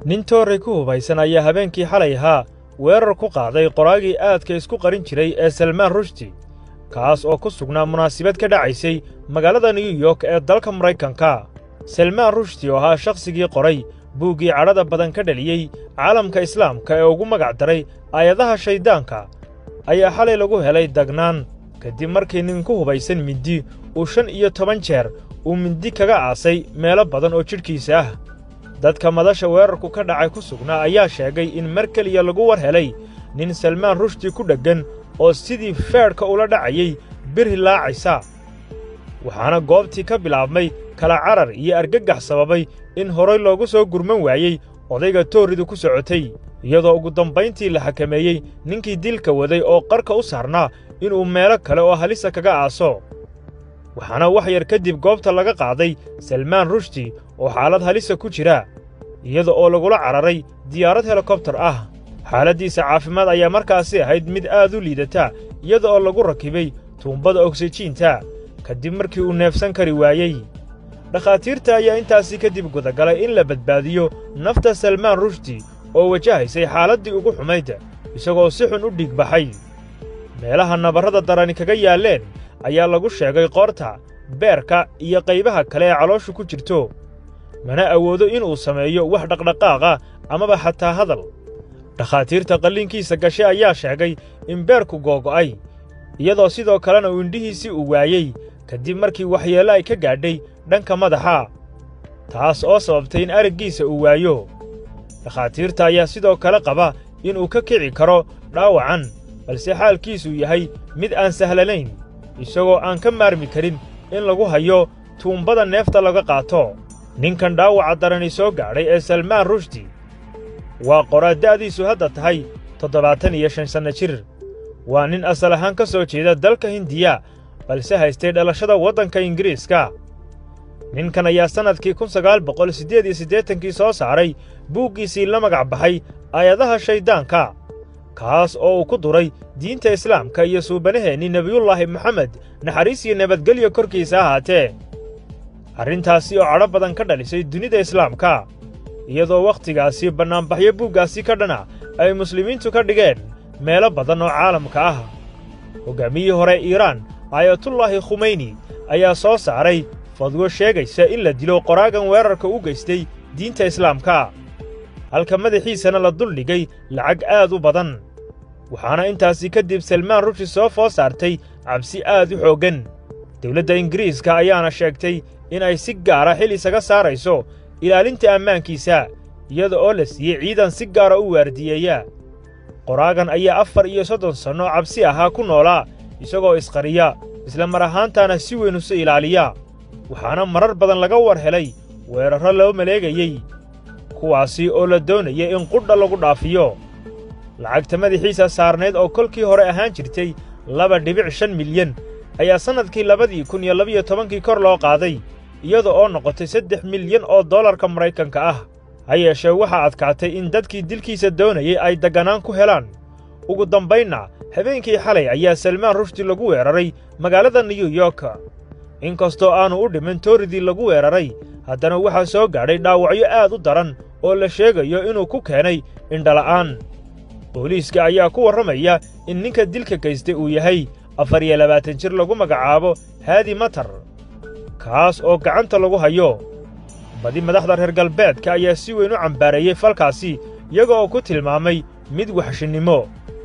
nin toorey ku hubaysan ayaa habeenkii xalay ahaa weerar ku qaaday qoraagii aadka isku qarin jiray ee salmaan rushdi kaas oo ku sugnaa munaasibad ka dhacaysay magaalada new york ee dalka maraykanka salmaan rushdi oo ahaa shakhsigii qoray buuggii cadhada badan ka dhaliyey caalamka islaamka ee ugu magac daray aayadaha shayddaanka ayaa xalay lagu helay dagnaan kadib markii nin ku hubaysan mindi uu shan iyo toban jeer uu mindi kaga aasay meelo badan oo jidhkiisa ah dadka madasha weerarku ka dhacay ku sugnaa ayaa sheegay in mar keliya lagu war helay nin salmaan rushdi ku dheggan oo sidii feedhka ula dhacayay bir hilaacaysa waxaana goobtii ka bilaabmay kala carar iyo argagax sababay in horay loogu soo gurman waayey odayga tooridu ku socotay iyadoo ugu dambayntii la xakameeyey ninkii dilka waday oo qarka u saarnaa inuu meelo kale oo halisa kaga aaso waxaana wax yar kadib goobta laga qaaday salmaan rushdi oo xaalad halisa ku jira iyada oo lagula cararay diyaarad helikobtar ah xaaladdiisa caafimaad ayaa markaasi ahayd mid aad u liidata iyada oo lagu rakibay tuumbada ogsijiinta kadib markii uu neefsan kari waayey dhakhaatiirta ayaa intaasii kadib gudagalay in la badbaadiyo nafta salmaan rushdi oo wajahaysay xaaladdii ugu xumayd isagoo si xun u dhiig baxay meelaha nabarrada darani kaga yaalleen ayaa lagu sheegay qoorta beerka iyo qaybaha kale ee calooshu ku jirto mana awoodo inuu sameeyo wax dhaqdhaqaaqa amaba xataa hadal dhakhaatiirta qalliinkiisa gashe ayaa sheegay in beerku googo'ay iyadoo sidoo kalena uu indhihiisii uu waayey kadib markii waxyeello ay ka gaadhay dhanka madaxa taas oo sababtay in araggiisa uu waayo dhakhaatiirta ayaa sidoo kale qaba inuu ka kici karo dhaawacan balse xaalkiisuu yahay mid aan sahlanayn isagoo aan ka maarmi karin in lagu hayo tuumbada neefta laga qaato ninkan dhaawaca darani soo gaadhay ee salmaan rushdi waa qoraa da'diisu hadda tahay toddobaatan iyo shan sanno jir waa nin asal ahaan ka soo jeeda dalka hindiya balse haystay dhalashada waddanka ingiriiska ninkan ayaa sannadkii kun sagaal boqol siddeed iyo siddeetankii soo saaray buuggiisii la magac baxay aayadaha shayddaanka kaas oo uu ku duray diinta islaamka iyo suubanaheennii nebiyullaahi moxamed naxariis iyo nabadgelyo korkiisa ahaatee arrintaasi oo cadho badan ka dhalisay dunida islaamka iyadoo wakhtigaasi bannaanbaxyo buuggaasi ka dhana ay muslimiintu ka dhigeen meelo badan oo caalamka ah hoggaamiyihii hore iiraan aayatullaahi khumeyni ayaa soo saaray fadwo sheegaysa in la dilo qoraagan weerarka u geystay diinta islaamka halka madaxiisana la duldhigay lacag aad u badan waxaana intaasi kadib salmaan rushdi soo foo saartay cabsi aad u xooggan dawladda ingiriiska ayaana sheegtay in ay si gaara xil isaga saarayso ilaalinta ammaankiisa iyada oo la siiyey ciidan si gaara u waardiyeeya qoraagan ayaa afar iyo soddon sanno cabsi ahaa ku noolaa isagoo isqariya isla mar ahaantaana si weyn isu ilaaliya waxaana marar badan laga war helay weerarro loo maleegayey kuwaasi oo la doonayay in qudha lagu dhaafiyo lacagta madaxiisa saarnayd oo kolkii hore ahaan jirtay laba dhibic shan milyan ayaa sannadkii labadii kun iyo labiyo tobankii kor loo qaaday iyada oo noqotay saddex milyan oo dollarka maraykanka ah ha yeeshee waxaa adkaatay in dadkii dilkiisa doonayey ay degganaan ku helaan ugu dambaynna habeenkii xalay ayaa salmaan rushdi lagu weeraray magaalada new york inkastoo aannu u dhimin tooridii lagu weeraray haddana waxaa soo gaadhay dhaawacyo aad u daran oo la sheegayo inuu ku keenay indhala'aan booliiska ayaa ku warramaya in ninka dilka gaystay uu yahay afar iyo labaatan jir lagu magacaabo haadi matar kaas oo gacanta lagu hayo badi madaxda reer galbeedka ayaa si weyn u cambaareeyey falkaasi iyaga oo ku tilmaamay mid waxshinnimo